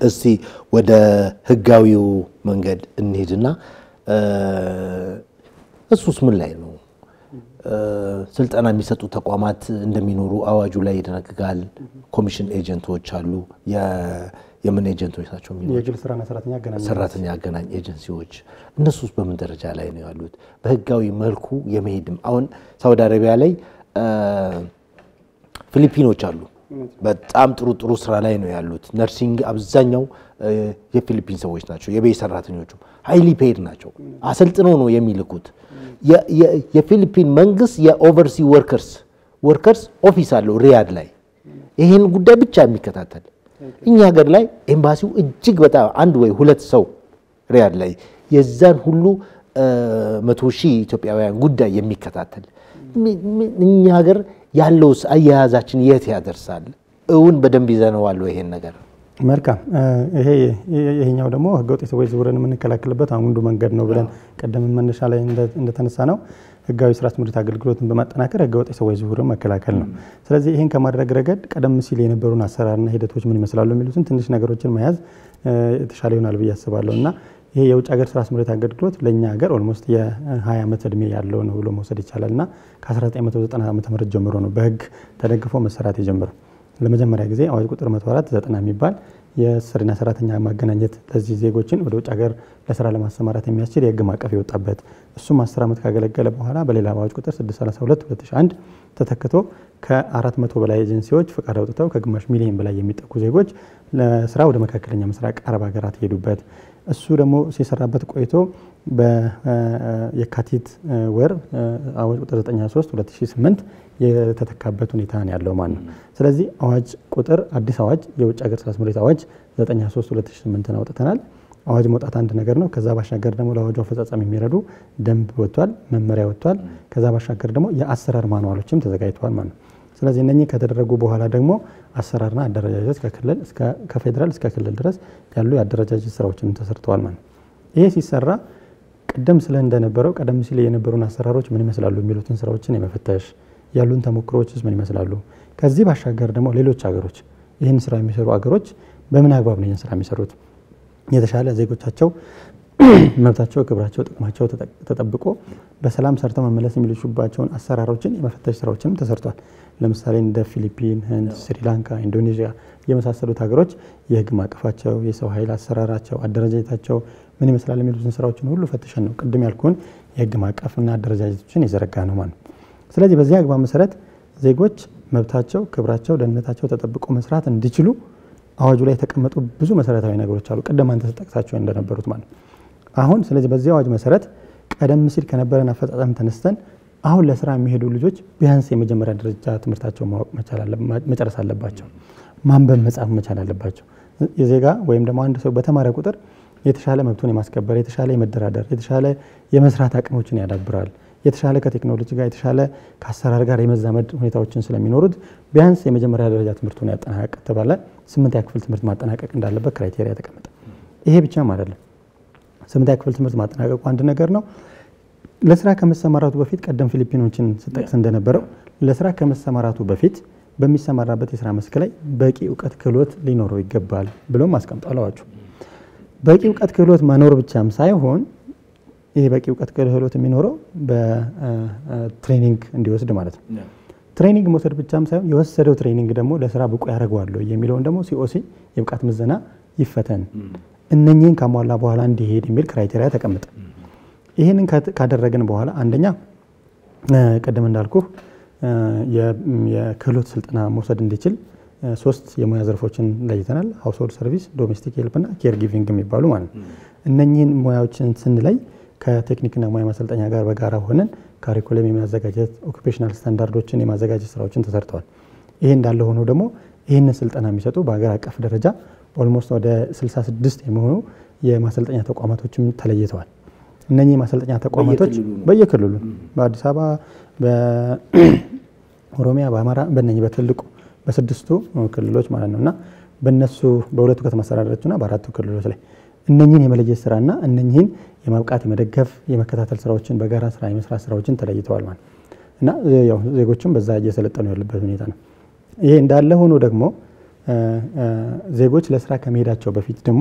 እስቲ ወደ ህጋዊው መንገድ እንሂድና እሱስ ምን ላይ ነው? ስልጠና የሚሰጡ ተቋማት እንደሚኖሩ አዋጁ ላይ ይደነግጋል። ኮሚሽን ኤጀንቶች አሉ። የምን ኤጀንቶች ናቸው? የግል ስራና ሰራተኛ አገናኝ ሰራተኛ አገናኝ ኤጀንሲዎች እነሱስ በምን ደረጃ ላይ ነው ያሉት? በህጋዊ መልኩ የመሄድም አሁን ሳውዲ አረቢያ ላይ ፊሊፒኖች አሉ። በጣም ጥሩ ጥሩ ስራ ላይ ነው ያሉት። ነርሲንግ አብዛኛው የፊሊፒን ሰዎች ናቸው። የቤት ሰራተኞቹ ሀይሊ ፔድ ናቸው። አሰልጥነው ነው የሚልኩት። የፊሊፒን መንግስት የኦቨርሲ ወርከርስ ወርከርስ ኦፊስ አለው ሪያድ ላይ ይህን ጉዳይ ብቻ የሚከታተል እኛ ሀገር ላይ ኤምባሲው እጅግ በጣም አንድ ወይ ሁለት ሰው ሪያድ ላይ የዛን ሁሉ መቶ ሺህ ኢትዮጵያውያን ጉዳይ የሚከታተል እኛ ሀገር ያለውስ አያያዛችን የት ያደርሳል? እውን በደንብ ይዘነዋል ይሄን ነገር? መልካም። ይሄ ይሄኛው ደግሞ ህገወጥ የሰዎች ዝውውርን የምንከላከልበት አንዱ መንገድ ነው ብለን ቀደም መነሻ ላይ እንደተነሳ ነው ህጋዊ ስራ ስምሪት አገልግሎትን በማጠናከር ህገወጥ የሰዎች ዝውውርን መከላከል ነው። ስለዚህ ይህን ከማድረግ ረገድ ቀደም ሲል የነበሩን አሰራርና ሂደቶች ምን ይመስላሉ የሚሉትን ትንሽ ነገሮችን መያዝ የተሻለ ይሆናል ብዬ አስባለሁ እና ይሄ የውጭ ሀገር ስራ ስምሪት አገልግሎት ለእኛ ሀገር ኦልሞስት የ20 ዓመት እድሜ ያለው ነው ብሎ መውሰድ ይቻላል እና ከ1990 ዓ ም ጀምሮ ነው በህግ ተደግፎ መሰራት የጀመረው። ለመጀመሪያ ጊዜ አዋጅ ቁጥር 104 90 የሚባል የስርና ሰራተኛ ማገናኘት ለዚህ ዜጎችን ወደ ውጭ ሀገር ለስራ ለማሰማራት የሚያስችል የህግ ማዕቀፍ የወጣበት እሱም 10 ዓመት ካገለገለ በኋላ በሌላ አዋጅ ቁጥር 632 2001 ተተክቶ ከ400 በላይ ኤጀንሲዎች ፈቃድ አውጥተው ከግማሽ ሚሊዮን በላይ የሚጠጉ ዜጎች ለስራ ወደ መካከለኛ ምስራቅ አረብ ሀገራት የሄዱበት እሱ ደግሞ ሲሰራበት ቆይቶ በየካቲት ወር አዋጅ ቁጥር 93 2008 የተተካበት ሁኔታ ነው ያለው ማለት ነው። ስለዚህ አዋጅ ቁጥር አዲስ አዋጅ የውጭ ሀገር ስራ ስምሪት አዋጅ 93 2008 አውጥተናል። አዋጅ መውጣት አንድ ነገር ነው። ከዛ ባሻገር ደግሞ ለአዋጁ አፈጻጸም የሚረዱ ደንብ ወጥቷል፣ መመሪያ ወጥቷል። ከዛ ባሻገር ደግሞ የአሰራር ማንዋሎችም ተዘጋጅተዋል ማለት ነው። ስለዚህ እነኚህ ከተደረጉ በኋላ ደግሞ አሰራርና አደረጃጀት ከክልል ከፌዴራል እስከ ክልል ድረስ ያሉ የአደረጃጀት ስራዎችንም ተሰርተዋል ማለት ነው። ይሄ ሲሰራ ቀደም ስለ እንደነበረው ቀደም ሲል የነበሩን አሰራሮች ምን ይመስላሉ የሚሉትን ስራዎችን የመፈተሽ ያሉን ተሞክሮዎችስ ምን ይመስላሉ፣ ከዚህ ባሻገር ደግሞ ሌሎች ሀገሮች ይህን ስራ የሚሰሩ ሀገሮች በምን አግባብ ነው ይህን ስራ የሚሰሩት የተሻለ ዜጎቻቸው መብታቸው፣ ክብራቸው፣ ጥቅማቸው ተጠብቆ በሰላም ሰርተው መመለስ የሚልሹባቸውን አሰራሮችን የመፈተሽ ስራዎችንም ተሰርቷል። ለምሳሌ እንደ ፊሊፒን፣ ህንድ፣ ስሪላንካ፣ ኢንዶኔዥያ የመሳሰሉት ሀገሮች የህግ ማቀፋቸው፣ የሰው ኃይል አሰራራቸው፣ አደረጃጀታቸው ምን ይመስላል የሚሉትን ስራዎችን ሁሉ ፈትሸን ነው ቅድም ያልኩን የህግ ማቀፍና አደረጃጀቶችን የዘረጋ ነው ማለት ነው። ስለዚህ በዚህ አግባብ መሰረት ዜጎች መብታቸው፣ ክብራቸው፣ ደህንነታቸው ተጠብቆ መስራት እንዲችሉ አዋጁ ላይ የተቀመጡ ብዙ መሰረታዊ ነገሮች አሉ። ቅድም አንተ ተጠቅሳቸው እንደነበሩት ማለት ነው። አሁን ስለዚህ በዚህ አዋጅ መሰረት ቀደም ሲል ከነበረን አፈጻጸም ተነስተን አሁን ለስራ የሚሄዱ ልጆች ቢያንስ የመጀመሪያ ደረጃ ትምህርታቸው ማወቅ መጨረስ አለባቸው። ማንበብ መጻፍ መቻል አለባቸው። የዜጋ ወይም ደግሞ አንድ ሰው በተማረ ቁጥር የተሻለ መብቱን የማስከበር የተሻለ የመደራደር የተሻለ የመስራት አቅሞችን ያዳብራል። የተሻለ ከቴክኖሎጂ ጋር የተሻለ ከአሰራር ጋር የመዛመድ ሁኔታዎችን ስለሚኖሩት ቢያንስ የመጀመሪያ ደረጃ ትምህርቱን ያጠናቀቅ ተባለ። ስምንተኛ ክፍል ትምህርት ማጠናቀቅ እንዳለበት ክራይቴሪያ ተቀመጠ። ይሄ ብቻም አይደለም። ስምንተኛ ክፍል ትምህርት ማጠናቀቁ አንድ ነገር ነው። ለስራ ከመሰማራቱ በፊት ቀደም ፊሊፒኖችን ስጠቅስ እንደነበረው ለስራ ከመሰማራቱ በፊት በሚሰማራበት የስራ መስክ ላይ በቂ እውቀት ክህሎት ሊኖረው ይገባል ብሎም አስቀምጧል አዋጁ። በቂ እውቀት ክህሎት መኖር ብቻም ሳይሆን ይህ በቂ እውቀት ክህሎት የሚኖረው በትሬኒንግ እንዲወስድ ማለት ነው። ትሬኒንግ መውሰድ ብቻም ሳይሆን የወሰደው ትሬኒንግ ደግሞ ለስራ ብቁ ያደርገዋለሁ የሚለውን ደግሞ ሲኦሲ የብቃት ምዘና ይፈተን፣ እነኚህን ካሟላ በኋላ እንዲሄድ የሚል ክራይቴሪያ ተቀምጠ። ይህንን ካደረግን በኋላ አንደኛ ቅድም እንዳልኩ የክህሎት ስልጠና መውሰድ እንዲችል ሶስት የሙያ ዘርፎችን ለይተናል። ሀውስሆልድ ሰርቪስ፣ ዶሜስቲክ ሄልፕ እና ኬር ጊቪንግ የሚባሉ ማለት ነው። እነኚህን ሙያዎችን ስንለይ ከቴክኒክና ሙያ ማሰልጠኛ ጋር በጋራ ሆነን ካሪኩለም የማዘጋጀት ኦኩፔሽናል ስታንዳርዶችን የማዘጋጀት ስራዎችን ተሰርተዋል። ይሄ እንዳለ ሆኖ ደግሞ ይህንን ስልጠና የሚሰጡ በሀገር አቀፍ ደረጃ ኦልሞስት ወደ 66 የሚሆኑ የማሰልጠኛ ተቋማቶችም ተለይተዋል። እነኚህ የማሰልጠኛ ተቋማቶች በየክልሉ በአዲስ አበባ፣ በኦሮሚያ፣ በአማራ በእነኚህ በትልቁ በስድስቱ ክልሎች ማለት ነው እና በእነሱ በሁለቱ ከተማ አስተዳደሮችና በአራቱ ክልሎች ላይ እነኚህን የመለየት ስራና እነኚህን የማብቃት የመደገፍ የመከታተል ስራዎችን በጋራ ስራ የመስራት ስራዎችን ተለይተዋል ማለት እና ያው ዜጎችም በዛ እየሰለጠኑ ያሉበት ሁኔታ ነው። ይሄ እንዳለ ሆኖ ደግሞ ዜጎች ለስራ ከመሄዳቸው በፊት ደግሞ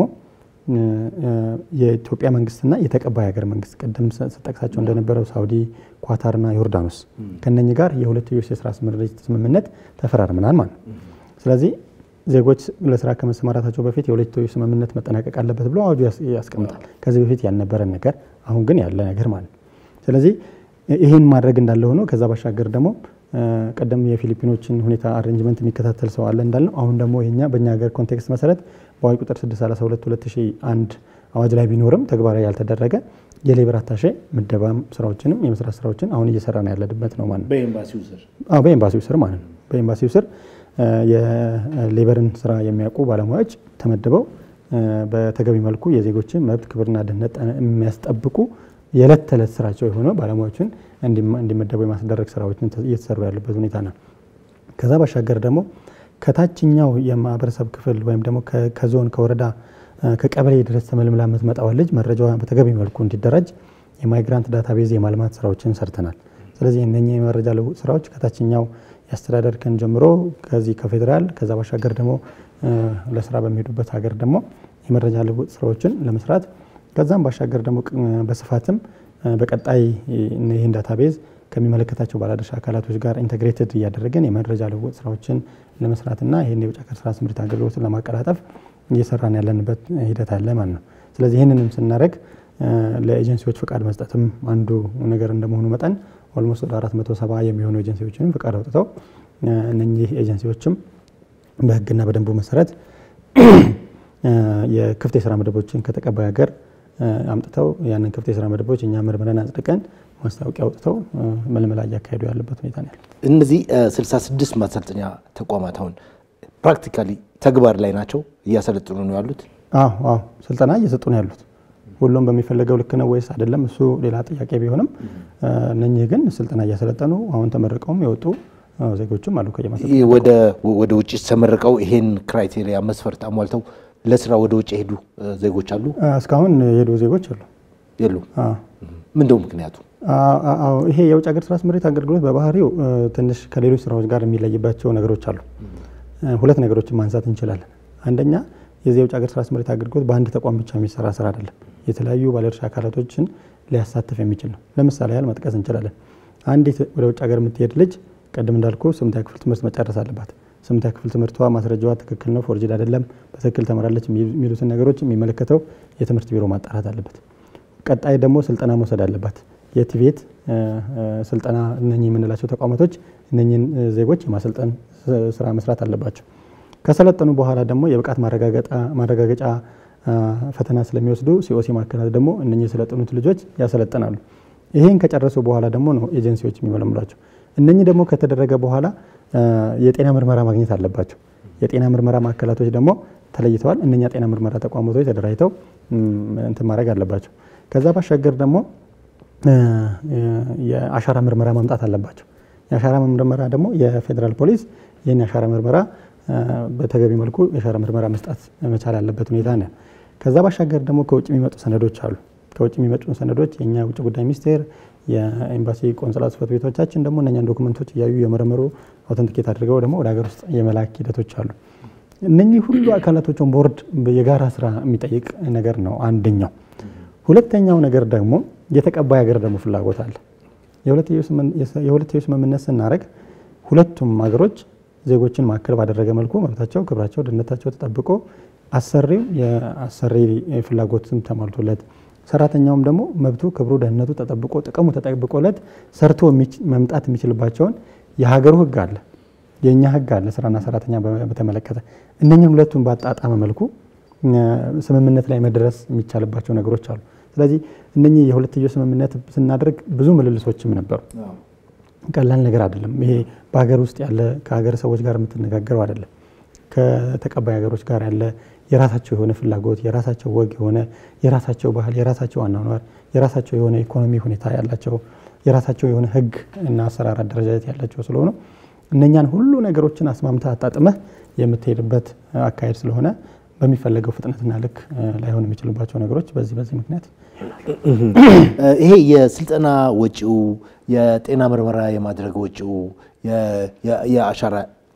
የኢትዮጵያ መንግስትና የተቀባይ ሀገር መንግስት ቅድም ስጠቅሳቸው እንደነበረው ሳውዲ፣ ኳታርና ዮርዳኖስ ከነኚህ ጋር የሁለትዮሽ የስራ ስምሪት ስምምነት ተፈራርመናል ማለት ነው። ስለዚህ ዜጎች ለስራ ከመሰማራታቸው በፊት የሁለትዮሽ ስምምነት መጠናቀቅ አለበት ብሎ አዋጁ ያስቀምጣል። ከዚህ በፊት ያልነበረን ነገር አሁን ግን ያለ ነገር ማለት ነው። ስለዚህ ይህን ማድረግ እንዳለ ሆኖ ከዛ ባሻገር ደግሞ ቀደም የፊሊፒኖችን ሁኔታ አሬንጅመንት የሚከታተል ሰው አለ እንዳልነው፣ አሁን ደግሞ ይኛ በእኛ ሀገር ኮንቴክስት መሰረት በአዋጅ ቁጥር 632 2001 አዋጅ ላይ ቢኖርም ተግባራዊ ያልተደረገ የሌበር አታሼ ምደባም ስራዎችንም የመስራት ስራዎችን አሁን እየሰራ ነው ያለንበት ነው ማለት ነው። በኤምባሲው ስር ማለት ነው። በኤምባሲው ስር የሌበርን ስራ የሚያውቁ ባለሙያዎች ተመድበው በተገቢ መልኩ የዜጎችን መብት ክብርና ደህንነት የሚያስጠብቁ የዕለት ተዕለት ስራቸው የሆነ ባለሙያዎችን እንዲመደቡ የማስደረግ ስራዎችን እየተሰሩ ያለበት ሁኔታ ነው። ከዛ ባሻገር ደግሞ ከታችኛው የማህበረሰብ ክፍል ወይም ደግሞ ከዞን ከወረዳ ከቀበሌ ድረስ ተመልምላ የምትመጣዋን ልጅ መረጃዋ በተገቢ መልኩ እንዲደራጅ የማይግራንት ዳታቤዝ የማልማት ስራዎችን ሰርተናል። ስለዚህ እነኚህ የመረጃ ልውውጥ ስራዎች ከታችኛው የአስተዳደር ከን ጀምሮ ከዚህ ከፌዴራል ከዛ ባሻገር ደግሞ ለስራ በሚሄዱበት ሀገር ደግሞ የመረጃ ልውውጥ ስራዎችን ለመስራት ከዛም ባሻገር ደግሞ በስፋትም በቀጣይ ይህን ዳታቤዝ ከሚመለከታቸው ባለድርሻ አካላቶች ጋር ኢንተግሬትድ እያደረገን የመረጃ ልውውጥ ስራዎችን ለመስራትና ይህን የውጭ ሀገር ስራ ስምሪት አገልግሎትን ለማቀላጠፍ እየሰራን ያለንበት ሂደት አለ ማለት ነው። ስለዚህ ይህንንም ስናደርግ ለኤጀንሲዎች ፍቃድ መስጠትም አንዱ ነገር እንደመሆኑ መጠን ኦልሞስት ወደ 470 የሚሆኑ ኤጀንሲዎችንም ፍቃድ አውጥተው እነኚህ ኤጀንሲዎችም በህግና በደንቡ መሰረት የክፍት የስራ መደቦችን ከተቀባይ ሀገር አምጥተው ያንን ክፍት የስራ መደቦች እኛ መርምረን አጽድቀን ማስታወቂያ አውጥተው መልመላ እያካሄዱ ያለበት ሁኔታ ነው ያለው። እነዚህ 66 ማሰልጠኛ ተቋማት አሁን ፕራክቲካሊ ተግባር ላይ ናቸው፣ እያሰለጥኑ ነው ያሉት። አዎ አዎ፣ ስልጠና እየሰጡ ነው ያሉት። ሁሉም በሚፈለገው ልክ ነው ወይስ አይደለም? እሱ ሌላ ጥያቄ ቢሆንም እነኚህ ግን ስልጠና እያሰለጠኑ አሁን ተመርቀውም የወጡ ዜጎችም አሉ። ወደ ውጭ ተመርቀው ይሄን ክራይቴሪያ መስፈርት አሟልተው ለስራ ወደ ውጭ የሄዱ ዜጎች አሉ? እስካሁን የሄዱ ዜጎች አሉ የሉ? ምንድነው ምክንያቱ? ይሄ የውጭ ሀገር ስራ ስምሪት አገልግሎት በባህሪው ትንሽ ከሌሎች ስራዎች ጋር የሚለይባቸው ነገሮች አሉ። ሁለት ነገሮችን ማንሳት እንችላለን። አንደኛ የዚህ የውጭ ሀገር ስራ ስምሪት አገልግሎት በአንድ ተቋም ብቻ የሚሰራ ስራ አይደለም። የተለያዩ ባለድርሻ አካላቶችን ሊያሳትፍ የሚችል ነው። ለምሳሌ ያህል መጥቀስ እንችላለን። አንዲት ወደ ውጭ ሀገር የምትሄድ ልጅ ቅድም እንዳልኩ ስምንተኛ ክፍል ትምህርት መጨረስ አለባት። ስምንተኛ ክፍል ትምህርቷ ማስረጃዋ ትክክል ነው፣ ፎርጅድ አይደለም፣ በትክክል ተመራለች የሚሉትን ነገሮች የሚመለከተው የትምህርት ቢሮ ማጣራት አለበት። ቀጣይ ደግሞ ስልጠና መውሰድ አለባት። የቲቬት ስልጠና እነኚህ የምንላቸው ተቋማቶች እነኚህን ዜጎች የማሰልጠን ስራ መስራት አለባቸው። ከሰለጠኑ በኋላ ደግሞ የብቃት ማረጋገጫ ፈተና ስለሚወስዱ ሲኦሲ ማዕከላት ደግሞ እነኚህ የሰለጠኑት ልጆች ያሰለጥናሉ። ይህን ከጨረሱ በኋላ ደግሞ ነው ኤጀንሲዎች የሚመለምሏቸው። እነኚህ ደግሞ ከተደረገ በኋላ የጤና ምርመራ ማግኘት አለባቸው። የጤና ምርመራ ማዕከላቶች ደግሞ ተለይተዋል። እነኛ ጤና ምርመራ ተቋማቶች ተደራጅተው እንትን ማድረግ አለባቸው። ከዛ ባሻገር ደግሞ የአሻራ ምርመራ ማምጣት አለባቸው። የአሻራ ምርመራ ደግሞ የፌዴራል ፖሊስ ይህን የአሻራ ምርመራ በተገቢ መልኩ የአሻራ ምርመራ መስጣት መቻል ያለበት ሁኔታ ነው። ከዛ ባሻገር ደግሞ ከውጭ የሚመጡ ሰነዶች አሉ። ከውጭ የሚመጡ ሰነዶች የእኛ ውጭ ጉዳይ ሚኒስቴር የኤምባሲ ቆንስላ ጽሕፈት ቤቶቻችን ደግሞ እነኛን ዶክመንቶች እያዩ የመረመሩ አውተንቲኬት አድርገው ደግሞ ወደ ሀገር ውስጥ የመላክ ሂደቶች አሉ። እነኚህ ሁሉ አካላቶችን ቦርድ የጋራ ስራ የሚጠይቅ ነገር ነው አንደኛው። ሁለተኛው ነገር ደግሞ የተቀባይ ሀገር ደግሞ ፍላጎት አለ። የሁለትዮሽ ስምምነት ስናደርግ ሁለቱም ሀገሮች ዜጎችን ማዕከል ባደረገ መልኩ መብታቸው፣ ክብራቸው፣ ደህንነታቸው ተጠብቆ አሰሪው የአሰሪ ፍላጎትም ተሟልቶለት ሰራተኛውም ደግሞ መብቱ፣ ክብሩ፣ ደህንነቱ ተጠብቆ ጥቅሙ ተጠብቆለት ሰርቶ መምጣት የሚችልባቸውን የሀገሩ ሕግ አለ፣ የእኛ ሕግ አለ ስራና ሰራተኛ በተመለከተ እነኝን ሁለቱን ባጣጣመ መልኩ ስምምነት ላይ መድረስ የሚቻልባቸው ነገሮች አሉ። ስለዚህ እነኚህ የሁለትዮሽ ስምምነት ስናደርግ ብዙ ምልልሶችም ነበሩ። ቀላል ነገር አይደለም። ይሄ በሀገር ውስጥ ያለ ከሀገር ሰዎች ጋር የምትነጋገረው አይደለም። ከተቀባይ ሀገሮች ጋር ያለ የራሳቸው የሆነ ፍላጎት፣ የራሳቸው ወግ የሆነ የራሳቸው ባህል፣ የራሳቸው አኗኗር፣ የራሳቸው የሆነ ኢኮኖሚ ሁኔታ ያላቸው የራሳቸው የሆነ ህግ እና አሰራር አደረጃጀት ያላቸው ስለሆነ እነኛን ሁሉ ነገሮችን አስማምታ አጣጥመህ የምትሄድበት አካሄድ ስለሆነ በሚፈለገው ፍጥነትና ልክ ላይሆን የሚችሉባቸው ነገሮች በዚህ በዚህ ምክንያት ይሄ የስልጠና ወጪው፣ የጤና ምርመራ የማድረግ ወጪው፣ የአሻራ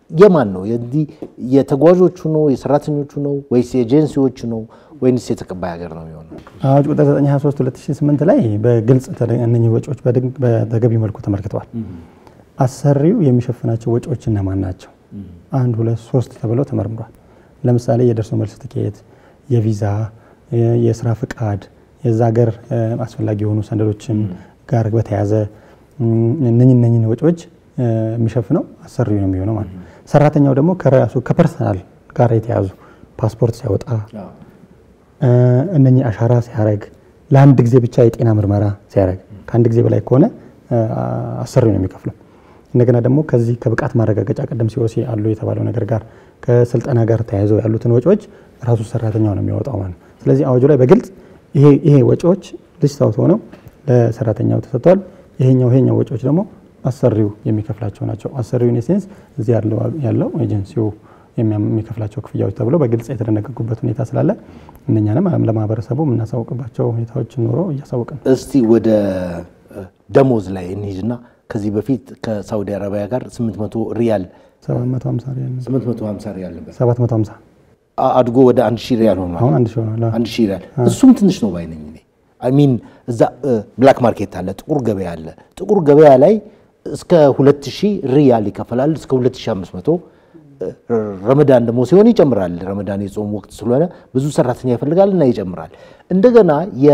የማን ነው? የዚህ የተጓዦቹ ነው? የሰራተኞቹ ነው? ወይስ የኤጀንሲዎቹ ነው? ወይንስ የተቀባይ ሀገር ነው የሚሆነው? አዋጅ ቁጥር 923 2008 ላይ በግልጽ ተደ- እነኚህ ወጪዎች በድግ- በተገቢ መልኩ ተመልክተዋል። አሰሪው የሚሸፍናቸው ወጪዎች እነማን ናቸው? አንድ ሁለት ሶስት ተብለው ተመርምሯል። ለምሳሌ የደርሶ መልስ ትኬት፣ የቪዛ፣ የ- የስራ ፍቃድ፣ የዛ ሀገር እ፣ አስፈላጊ የሆኑ ሰነዶችን ጋር በተያያዘ እም፣ እነኝህ እነኝህን ወጪዎች እ፣ የሚሸፍነው አሰሪው ነው የሚሆነው ማለት ነው። ሰራተኛው ደግሞ ከራሱ ከፐርሰናል ጋር የተያዙ ፓስፖርት ሲያወጣ እ፣ እነኚህ አሻራ ሲያደርግ ለአንድ ጊዜ ብቻ የጤና ምርመራ ሲያደርግ ከአንድ ጊዜ በላይ ከሆነ እ፣ አሰሪው ነው የሚከፍለው። እንደገና ደግሞ ከዚህ ከብቃት ማረጋገጫ ቀደም ሲኦሲ አሉ የተባለው ነገር ጋር ከስልጠና ጋር ተያይዘው ያሉትን ወጪዎች ራሱ ሰራተኛው ነው የሚያወጣው ማለት ነው። ስለዚህ አዋጁ ላይ በግልጽ ይሄ ይሄ ወጪዎች ሊስት አውት ሆነው ለሰራተኛው ተሰጥቷል። ይሄኛው ይሄኛው ወጪዎች ደግሞ አሰሪው የሚከፍላቸው ናቸው። አሰሪው ኢኔሴንስ እዚህ ያለው ያለው ኤጀንሲው የሚያም- የሚከፍላቸው ክፍያዎች ተብሎ በግልጽ የተደነገጉበት ሁኔታ ስላለ እነኛንም ለማህበረሰቡ የምናሳውቅባቸው ሁኔታዎች ኖሮ እያሳወቅን ነው። እስቲ ወደ እ፣ ደሞዝ ላይ እንሂድና ከዚህ በፊት ከሳውዲ አረቢያ ጋር 800 ሪያል 750 ሪያል ነው። 850 ሪያል ነበር 750 አ- አድጎ ወደ አንድ ሺህ ሪያል ሆኗል። አሁን አንድ ሺህ ሆኗል። አዎ። አንድ ሺህ ሪያል እሱም ትንሽ ነው ባይነኝ እኔ አይ ሚን እዛ ብላክ ማርኬት አለ፣ ጥቁር ገበያ አለ። ጥቁር ገበያ ላይ እስከ 2000 ሪያል ይከፈላል እስከ 2500 እ፣ ረመዳን ደግሞ ሲሆን ይጨምራል። ረመዳን የጾም ወቅት ስለሆነ ብዙ ሰራተኛ ይፈልጋል እና ይጨምራል። እንደገና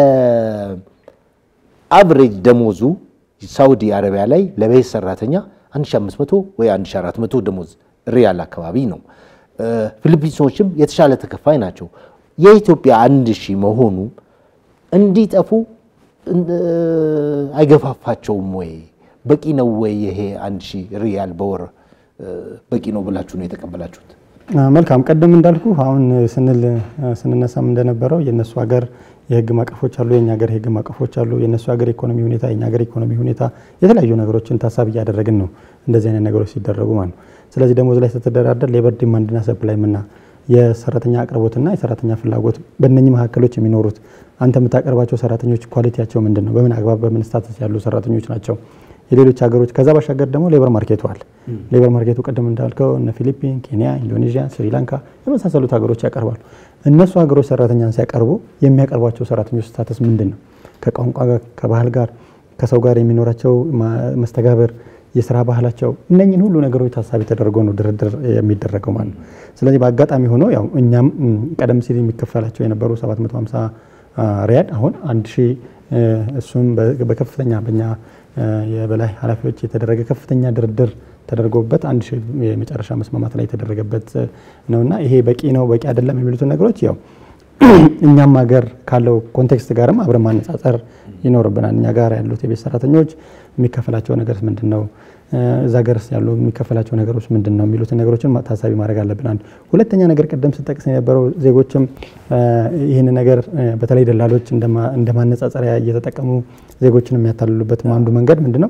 የአቭሬጅ ደሞዙ ሳውዲ አረቢያ ላይ ለቤት ሰራተኛ 1500 ወይ 1400 ደሞዝ ሪያል አካባቢ ነው። እ፣ ፊሊፒንሶችም የተሻለ ተከፋይ ናቸው። የኢትዮጵያ አንድ ሺህ መሆኑ እንዲጠፉ እን- አይገፋፋቸውም ወይ? በቂ ነው ወይ? ይሄ አንድ ሺህ ሪያል በወር እ፣ በቂ ነው ብላችሁ ነው የተቀበላችሁት? አ፣ መልካም ቀደም እንዳልኩ አሁን ስንል ስንነሳም እንደነበረው የእነሱ ሀገር የህግ ማቀፎች አሉ፣ የእኛ ሀገር የህግ ማቀፎች አሉ። የእነሱ ሀገር ኢኮኖሚ ሁኔታ፣ የእኛ ሀገር ኢኮኖሚ ሁኔታ የተለያዩ ነገሮችን ታሳቢ እያደረግን ነው እንደዚህ አይነት ነገሮች ሲደረጉ ማለት ነው። ስለዚህ ደሞዝ ላይ ስትደራደር ሌበር ዲማንድና ሰፕላይ ምና የሰራተኛ አቅርቦትና የሰራተኛ ፍላጎት በእነኚህ መካከሎች የሚኖሩት አንተ የምታቀርባቸው ሰራተኞች ኳሊቲያቸው ምንድን ነው? በምን አግባብ በምን ስታተስ ያሉ ሰራተኞች ናቸው? የሌሎች ሀገሮች ከዛ ባሻገር ደግሞ ሌበር ማርኬቱ አለ። ሌበር ማርኬቱ ቅድም እንዳልከው እነ ፊሊፒን፣ ኬንያ፣ ኢንዶኔዥያ፣ ስሪላንካ የመሳሰሉት ሀገሮች ያቀርባሉ። እነሱ ሀገሮች ሰራተኛን ሲያቀርቡ የሚያቀርቧቸው ሰራተኞች ስታተስ ምንድን ነው? ከቋንቋ ጋር፣ ከባህል ጋር፣ ከሰው ጋር የሚኖራቸው ማ- መስተጋብር፣ የስራ ባህላቸው እነኝን ሁሉ ነገሮች ታሳቢ ተደርጎ ነው ድርድር የሚደረገው ማለት ነው። ስለዚህ በአጋጣሚ ሆኖ ያው እኛም ም፣ ቀደም ሲል የሚከፈላቸው የነበሩ 750 አ፣ ሪያድ አሁን አንድ ሺህ እ፣ እሱም በ- በከፍተኛ በኛ እ፣ የበላይ ኃላፊዎች የተደረገ ከፍተኛ ድርድር ተደርጎበት አንድ ሺህ የመጨረሻ መስማማት ላይ የተደረገበት እ፣ ነውና ይሄ በቂ ነው በቂ አይደለም የሚሉትን ነገሮች ያው እኛም ሀገር ካለው ኮንቴክስት ጋርም አብረን ማነጻጸር ይኖርብናል። እኛ ጋር ያሉት የቤት ሰራተኞች የሚከፈላቸው ነገር ምንድን ነው፣ እ፣ እዛ ሀገርስ ያሉ የሚከፈላቸው ነገሮች ምንድን ነው የሚሉትን ነገሮችን ማ- ታሳቢ ማድረግ አለብን። አንድ ሁለተኛ ነገር ቅድም ስጠቅስ የነበረው ዜጎችም እ፣ ይህን ነገር እ፣ በተለይ ደላሎች እንደማ- እንደ ማነጻጸሪያ እየተጠቀሙ ዜጎችን የሚያታልሉበት አንዱ መንገድ ምንድን ነው?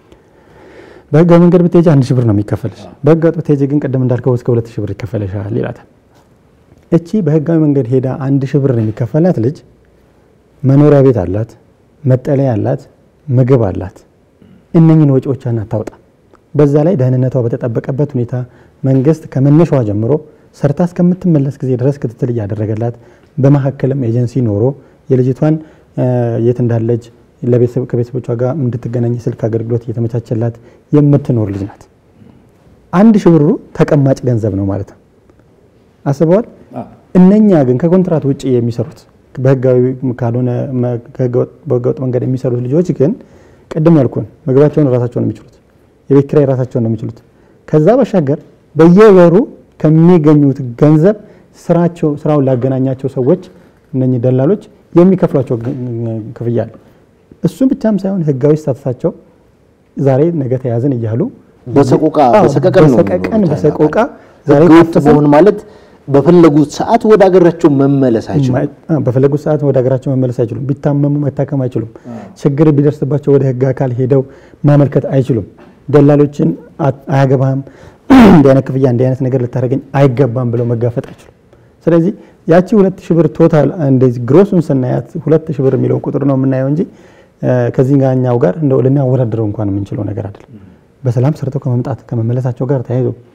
በህጋዊ መንገድ ብትሄጂ አንድ ሺህ ብር ነው የሚከፈልሽ። በህገ ወጥ ብትሄጂ ግን ቅድም እንዳልከው እስከ ሁለት ሺህ ብር ይከፈልሻል ይላታል። እቺ በህጋዊ መንገድ ሄዳ አንድ ሺህ ብር የሚከፈላት ልጅ መኖሪያ ቤት አላት፣ መጠለያ አላት፣ ምግብ አላት። እነኝን ወጪዎቿን አታውጣ። በዛ ላይ ደህንነቷ በተጠበቀበት ሁኔታ መንግስት ከመነሻዋ ጀምሮ ሰርታ እስከምትመለስ ጊዜ ድረስ ክትትል እያደረገላት በመካከልም ኤጀንሲ ኖሮ የልጅቷን እ፣ የት እንዳለች ለቤተሰብ ከቤተሰቦቿ ጋር እንድትገናኝ ስልክ አገልግሎት እየተመቻቸላት የምትኖር ልጅ ናት። አንድ ሺህ ብሩ ተቀማጭ ገንዘብ ነው ማለት ነው። አስበዋል። እነኛ ግን ከኮንትራት ውጭ የሚሰሩት በህጋዊ ካልሆነ መ- ከህገወጥ- በህገወጥ መንገድ የሚሰሩት ልጆች ግን ቅድም ያልኩን ምግባቸውን ራሳቸውን ነው የሚችሉት፣ የቤት ኪራይ ራሳቸውን ነው የሚችሉት። ከዛ ባሻገር በየወሩ ከሚገኙት ገንዘብ ስራቸው ስራውን ላገናኛቸው ሰዎች እነኚህ ደላሎች የሚከፍሏቸው ግ- ክፍያ አለ። እሱ ብቻም ሳይሆን ህጋዊ ስታተሳቸው ዛሬ ነገ ተያዝን እያሉ በሰቆቃ አዎ፣ በሰቀቀን ነው በሰቀቀን የሚኖሩት። በሰቆቃ ዛሬ ህገወጥ ታፈሰ- መሆን ማለት በፈለጉት ሰዓት ወደ ሀገራቸው መመለስ አይችሉም። ማ- በፈለጉት ሰዓት ወደ ሀገራቸው መመለስ አይችሉም። ቢታመሙ መታከም አይችሉም። ችግር ቢደርስባቸው ወደ ህግ አካል ሄደው ማመልከት አይችሉም። ደላሎችን አ- አያገባህም፣ እንዲህ አይነት ክፍያ እንዲህ አይነት ነገር ልታደርገኝ አይገባም ብለው መጋፈጥ አይችሉም። ስለዚህ ያቺ ሁለት ሺህ ብር ቶታል እንደዚህ ግሮሱን ስናያት ሁለት ሺህ ብር የሚለውን ቁጥር ነው የምናየው እንጂ እ፣ ከዚህ ጋኛው ጋር እንደው ልናወዳድረው እንኳን የምንችለው ነገር አይደለም። በሰላም ሰርተው ከመምጣት ከመመለሳቸው ጋር ተያይዞ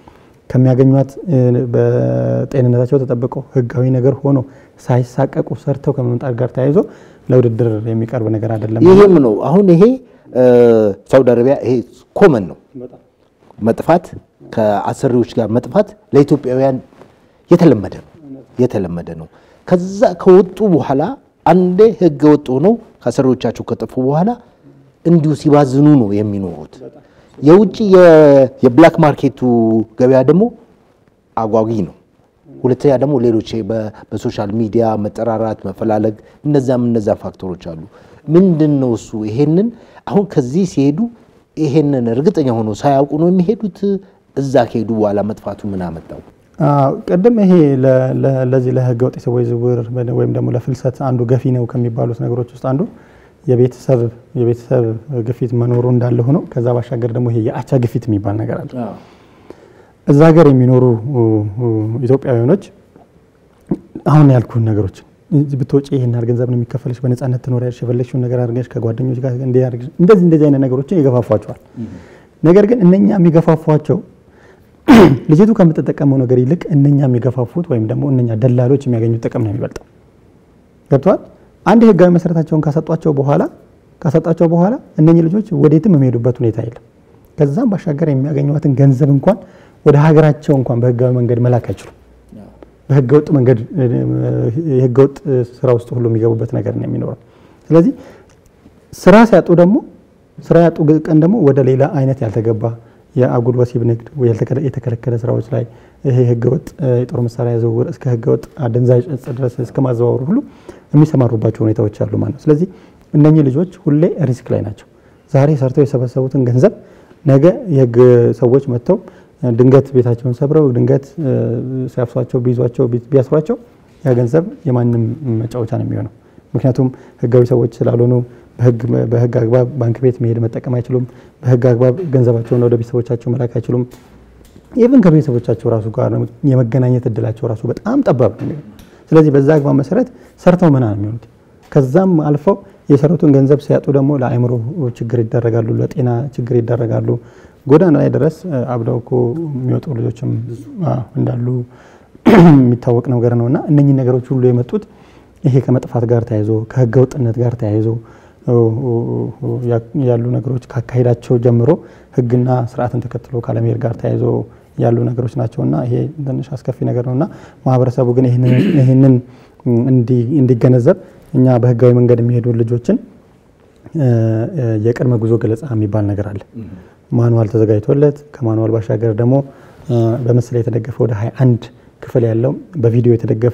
ከሚያገኟት በጤንነታቸው ተጠብቀው ህጋዊ ነገር ሆኖ ሳይሳቀቁ ሰርተው ከመምጣት ጋር ተያይዞ ለውድድር የሚቀርብ ነገር አይደለም። ይሄም ነው አሁን ይሄ ሳውዲ አረቢያ ይሄ ኮመን ነው መጥፋት ከአሰሪዎች ጋር መጥፋት ለኢትዮጵያውያን የተለመደ ነው የተለመደ ነው። ከዛ ከወጡ በኋላ አንዴ ህገ ወጥ ሆነው ከአሰሪዎቻቸው ከጠፉ በኋላ እንዲሁ ሲባዝኑ ነው የሚኖሩት። የውጭ የብላክ ማርኬቱ ገበያ ደግሞ አጓጊ ነው። ሁለተኛ ደግሞ ሌሎች በሶሻል ሚዲያ መጠራራት፣ መፈላለግ እነዛም እነዛም ፋክተሮች አሉ። ምንድን ነው እሱ ይሄንን አሁን ከዚህ ሲሄዱ ይሄንን እርግጠኛ ሆኖ ሳያውቁ ነው የሚሄዱት። እዛ ከሄዱ በኋላ መጥፋቱ ምን አመጣው? ቅድም ይሄ ለዚህ ለህገ ወጥ የሰዎች ዝውውር ወይም ደግሞ ለፍልሰት አንዱ ገፊ ነው ከሚባሉት ነገሮች ውስጥ አንዱ የቤተሰብ የቤተሰብ ግፊት መኖሩ እንዳለ ሆኖ ከዛ ባሻገር ደግሞ ይሄ የአቻ ግፊት የሚባል ነገር አለ። እዛ ሀገር የሚኖሩ ኢትዮጵያውያኖች አሁን ያልኩህን ነገሮች ብትወጪ ይህን ያህል ገንዘብ ነው የሚከፈልሽ፣ በነፃነት ትኖሪያለሽ፣ የፈለግሽውን ነገር አድርገሽ ከጓደኞች ጋር እንደዚህ እንደዚህ አይነት ነገሮችን ይገፋፏቸዋል። ነገር ግን እነኛ የሚገፋፏቸው ልጅቱ ከምትጠቀመው ነገር ይልቅ እነኛ የሚገፋፉት ወይም ደግሞ እነኛ ደላሎች የሚያገኙት ጥቅም ነው የሚበልጠው። ገብተዋል። አንድ ህጋዊ መሰረታቸውን ካሰጧቸው በኋላ ካሰጣቸው በኋላ እነኚህ ልጆች ወዴትም የሚሄዱበት ሁኔታ የለም። ከዛም ባሻገር የሚያገኟትን ገንዘብ እንኳን ወደ ሀገራቸው እንኳን በህጋዊ መንገድ መላክ አይችሉም። በህገወጥ መንገድ የህገወጥ ስራ ውስጥ ሁሉ የሚገቡበት ነገር ነው የሚኖረው። ስለዚህ ስራ ሲያጡ ደግሞ ስራ ያጡ ቀን ደግሞ ወደ ሌላ አይነት ያልተገባ የአጉል ወሲብ ንግድ የተከለከለ ስራዎች ላይ ይሄ ህገወጥ የጦር መሳሪያ ዝውውር እስከ ህገወጥ አደንዛዥ እጽ ድረስ እስከ ማዘዋወሩ ሁሉ የሚሰማሩባቸው ሁኔታዎች አሉ ማለት ነው። ስለዚህ እነኚህ ልጆች ሁሌ ሪስክ ላይ ናቸው። ዛሬ ሰርተው የሰበሰቡትን ገንዘብ ነገ የህግ ሰዎች መጥተው ድንገት ቤታቸውን ሰብረው ድንገት ሲያፍሷቸው ቢይዟቸው ቢያስሯቸው ያ ገንዘብ የማንም መጫወቻ ነው የሚሆነው። ምክንያቱም ህጋዊ ሰዎች ስላልሆኑ በህግ አግባብ ባንክ ቤት መሄድ መጠቀም አይችሉም። በህግ አግባብ ገንዘባቸውን ወደ ቤተሰቦቻቸው መላክ አይችሉም። ኢቭን ከቤተሰቦቻቸው ራሱ ጋር የመገናኘት እድላቸው ራሱ በጣም ጠባብ ነው። ስለዚህ በዛ አግባብ መሰረት ሰርተው ምና ነው የሚሆኑት። ከዛም አልፈው የሰሩትን ገንዘብ ሲያጡ ደግሞ ለአእምሮ ችግር ይዳረጋሉ፣ ለጤና ችግር ይዳረጋሉ። ጎዳና ላይ ድረስ አብደው እኮ የሚወጡ ልጆችም እንዳሉ የሚታወቅ ነገር ነው እና እነኚህ ነገሮች ሁሉ የመጡት ይሄ ከመጥፋት ጋር ተያይዞ ከህገ ወጥነት ጋር ተያይዞ ያሉ ነገሮች ካካሄዳቸው ጀምሮ ህግና ስርዓትን ተከትሎ ካለመሄድ ጋር ተያይዞ ያሉ ነገሮች ናቸው እና ይሄ ትንሽ አስከፊ ነገር ነው እና ማህበረሰቡ ግን ይህንን እንዲገነዘብ እኛ በህጋዊ መንገድ የሚሄዱ ልጆችን የቅድመ ጉዞ ገለጻ የሚባል ነገር አለ። ማኑዋል ተዘጋጅቶለት ከማኑዋል ባሻገር ደግሞ በምስል የተደገፈ ወደ 21 ክፍል ያለው በቪዲዮ የተደገፈ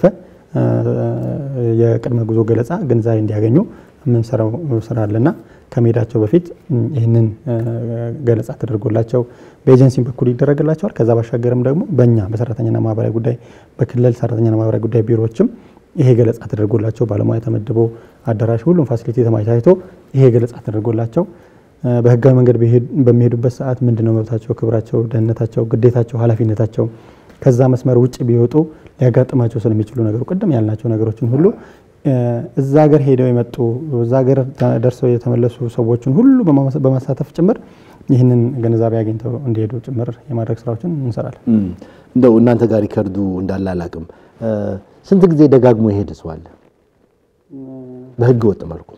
የቅድመ ጉዞ ገለጻ ግንዛቤ እንዲያገኙ የምንሰራው ስራ አለና ከመሄዳቸው በፊት ይህንን ገለጻ ተደርጎላቸው በኤጀንሲ በኩል ይደረግላቸዋል። ከዛ ባሻገርም ደግሞ በእኛ በሰራተኛና ማህበራዊ ጉዳይ በክልል ሰራተኛና ማህበራዊ ጉዳይ ቢሮዎችም ይሄ ገለጻ ተደርጎላቸው ባለሙያ ተመድቦ አዳራሽ ሁሉም ፋሲሊቲ ተመቻችቶ ይሄ ገለጻ ተደርጎላቸው በህጋዊ መንገድ በሚሄዱበት ሰዓት ምንድነው መብታቸው፣ ክብራቸው፣ ደህንነታቸው፣ ግዴታቸው፣ ኃላፊነታቸው ከዛ መስመር ውጭ ቢወጡ ሊያጋጥማቸው ስለሚችሉ ነገሩ ቅድም ያልናቸው ነገሮችን ሁሉ እዛ ሀገር ሄደው የመጡ እዛ ሀገር ደርሰው የተመለሱ ሰዎችን ሁሉ በማሳተፍ ጭምር ይህንን ግንዛቤ አግኝተው እንዲሄዱ ጭምር የማድረግ ስራዎችን እንሰራለን። እንደው እናንተ ጋር ሪከርዱ እንዳለ አላቅም፣ ስንት ጊዜ ደጋግሞ የሄደ ሰው አለ በህገ ወጥ መልኩ?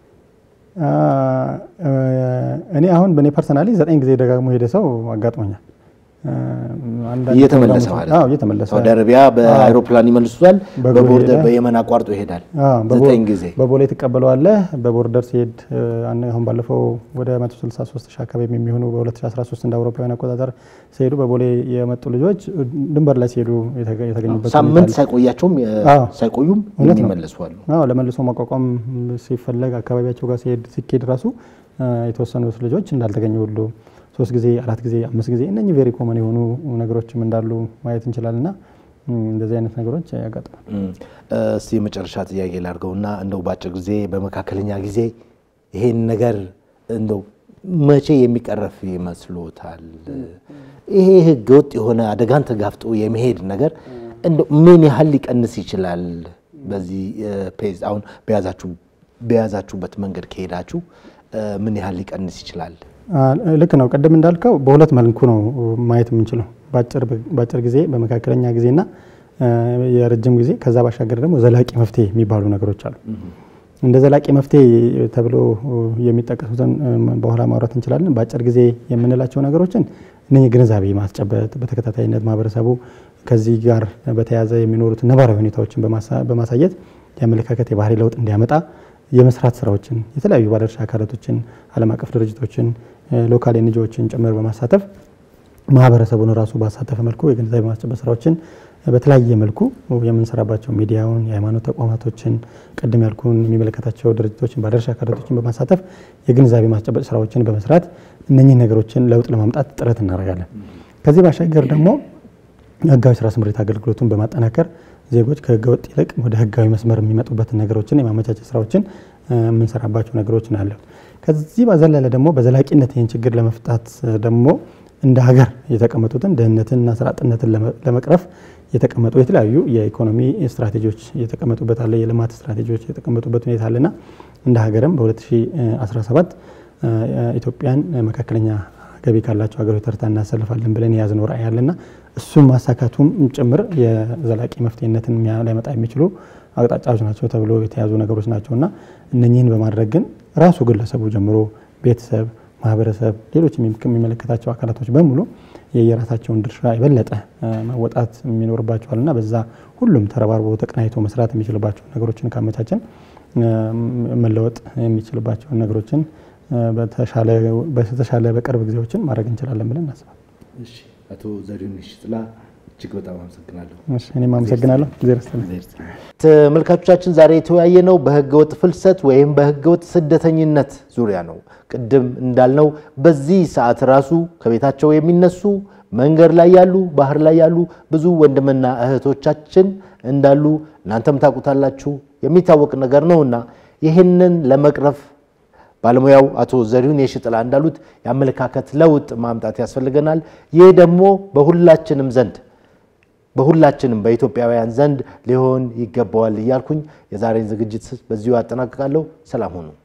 እኔ አሁን በእኔ ፐርሰናሊ ዘጠኝ ጊዜ ደጋግሞ የሄደ ሰው አጋጥሞኛል። እየተመለሰ ማለት ነው። እየተመለሰ ሳውዲ አረቢያ በአይሮፕላን ይመልሱታል፣ በቦርደር በየመን አቋርጦ ይሄዳል። ዘጠኝ ጊዜ በቦሌ ትቀበለዋለህ። በቦርደር ሲሄድ አሁን ባለፈው ወደ 163 ሺህ አካባቢ የሚሆኑ በ2013 እንደ አውሮፓውያን አቆጣጠር ሲሄዱ በቦሌ የመጡ ልጆች ድንበር ላይ ሲሄዱ የተገኙበት ሳምንት ሳይቆያቸውም ሳይቆዩም የሚመለሱ አሉ። አዎ ለመልሶ ማቋቋም ሲፈለግ አካባቢያቸው ጋር ሲሄድ ሲኬድ ራሱ የተወሰኑት ልጆች እንዳልተገኙ ሁሉ ሶስት ጊዜ አራት ጊዜ አምስት ጊዜ እነኚህ ቬሪ ኮመን የሆኑ ነገሮችም እንዳሉ ማየት እንችላልና እንደዚህ አይነት ነገሮች ያጋጥማል። እስቲ የመጨረሻ ጥያቄ ላድርገውና እንደው በአጭር ጊዜ በመካከለኛ ጊዜ ይሄን ነገር እንደው መቼ የሚቀረፍ ይመስሎታል? ይሄ ህገ ወጥ የሆነ አደጋን ተጋፍጦ የመሄድ ነገር እንደው ምን ያህል ሊቀንስ ይችላል? በዚህ ፔዝ አሁን በያዛችሁበት መንገድ ከሄዳችሁ ምን ያህል ሊቀንስ ይችላል? ልክ ነው። ቅድም እንዳልከው በሁለት መልኩ ነው ማየት የምንችለው። በአጭር ጊዜ በመካከለኛ ጊዜና የረጅም ጊዜ ከዛ ባሻገር ደግሞ ዘላቂ መፍትሄ የሚባሉ ነገሮች አሉ። እንደ ዘላቂ መፍትሄ ተብሎ የሚጠቀሱትን በኋላ ማውራት እንችላለን። በአጭር ጊዜ የምንላቸው ነገሮችን እነኚህ ግንዛቤ ማስጨበጥ፣ በተከታታይነት ማህበረሰቡ ከዚህ ጋር በተያያዘ የሚኖሩት ነባራዊ ሁኔታዎችን በማሳየት የአመለካከት የባህሪ ለውጥ እንዲያመጣ የመስራት ስራዎችን የተለያዩ ባለድርሻ አካላቶችን፣ ዓለም አቀፍ ድርጅቶችን፣ ሎካል ኤንጂኦዎችን ጭምር በማሳተፍ ማህበረሰቡን ራሱ ባሳተፈ መልኩ የግንዛቤ ማስጨበጥ ስራዎችን በተለያየ መልኩ የምንሰራባቸው ሚዲያውን፣ የሃይማኖት ተቋማቶችን፣ ቅድም ያልኩን የሚመለከታቸው ድርጅቶችን፣ ባለድርሻ አካላቶችን በማሳተፍ የግንዛቤ ማስጨበጥ ስራዎችን በመስራት እነኚህ ነገሮችን ለውጥ ለማምጣት ጥረት እናደርጋለን። ከዚህ ባሻገር ደግሞ ህጋዊ ስራ ስምሪት አገልግሎቱን በማጠናከር ዜጎች ከህገወጥ ይልቅ ወደ ህጋዊ መስመር የሚመጡበትን ነገሮችን የማመቻቸት ስራዎችን የምንሰራባቸው ነገሮች ናቸው። ከዚህ በዘለለ ደግሞ በዘላቂነት ይህን ችግር ለመፍታት ደግሞ እንደ ሀገር የተቀመጡትን ድህነትንና ስራ አጥነትን ለመቅረፍ የተቀመጡ የተለያዩ የኢኮኖሚ ስትራቴጂዎች የተቀመጡበት አለ፣ የልማት ስትራቴጂዎች የተቀመጡበት ሁኔታ አለና እንደ ሀገርም በ2017 ኢትዮጵያን መካከለኛ ገቢ ካላቸው ሀገሮች ተርታ እናሰልፋለን ብለን የያዝነው ራዕይ አለና እሱም ማሳካቱም ጭምር የዘላቂ መፍትሄነትን ሊያመጣ የሚችሉ አቅጣጫዎች ናቸው ተብሎ የተያዙ ነገሮች ናቸው እና እነኚህን በማድረግ ግን ራሱ ግለሰቡ ጀምሮ ቤተሰብ፣ ማህበረሰብ፣ ሌሎች የሚመለከታቸው አካላቶች በሙሉ የየራሳቸውን ድርሻ የበለጠ መወጣት የሚኖርባቸዋል እና በዛ ሁሉም ተረባርቦ ተቀናይቶ መስራት የሚችልባቸው ነገሮችን ካመቻችን መለወጥ የሚችልባቸውን ነገሮችን በተሻለ በቅርብ ጊዜዎችን ማድረግ እንችላለን ብለን እናስባለን። አቶ ዘሪሁን ሽጥላ እጅግ በጣም አመሰግናለሁ። እኔም አመሰግናለሁ። ተመልካቾቻችን ዛሬ የተወያየ ነው በህገወጥ ፍልሰት ወይም በህገወጥ ስደተኝነት ዙሪያ ነው። ቅድም እንዳልነው በዚህ ሰዓት ራሱ ከቤታቸው የሚነሱ መንገድ ላይ ያሉ ባህር ላይ ያሉ ብዙ ወንድምና እህቶቻችን እንዳሉ እናንተም ታውቁታላችሁ፣ የሚታወቅ ነገር ነውና ይህንን ለመቅረፍ ባለሙያው አቶ ዘሪሁን የሽጥላ እንዳሉት የአመለካከት ለውጥ ማምጣት ያስፈልገናል። ይህ ደግሞ በሁላችንም ዘንድ በሁላችንም በኢትዮጵያውያን ዘንድ ሊሆን ይገባዋል እያልኩኝ የዛሬን ዝግጅት በዚሁ አጠናቅቃለሁ። ሰላም ሁኑ።